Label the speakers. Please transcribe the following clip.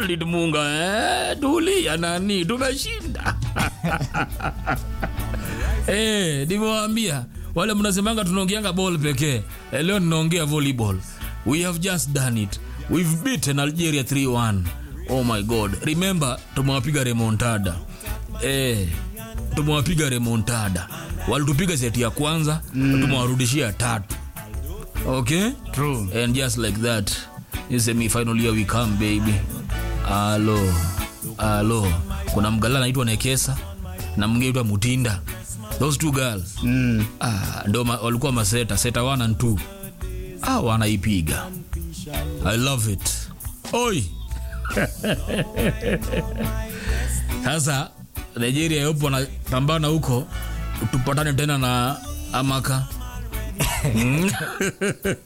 Speaker 1: hold it munga eh, tulia nani tumeshinda eh, nimewaambia wale mnasemanga tunaongeanga ball pekee eh, leo tunaongea volleyball we have just done it we've beaten algeria 3-1 oh my god remember tumewapiga remontada eh, tumewapiga remontada walitupiga seti ya kwanza mm. tumewarudishia tatu okay
Speaker 2: True.
Speaker 1: and just like that in semi-final here we come baby alo alo kuna mgala anaitwa nekesa na mwingine aitwa mutinda those two girls
Speaker 2: Mm.
Speaker 1: ah, ndo ma, walikuwa maseta seta 1 and 2 ah, wanaipiga i love it oi sasa nigeria yopo wanapambana huko tupatane tena na amaka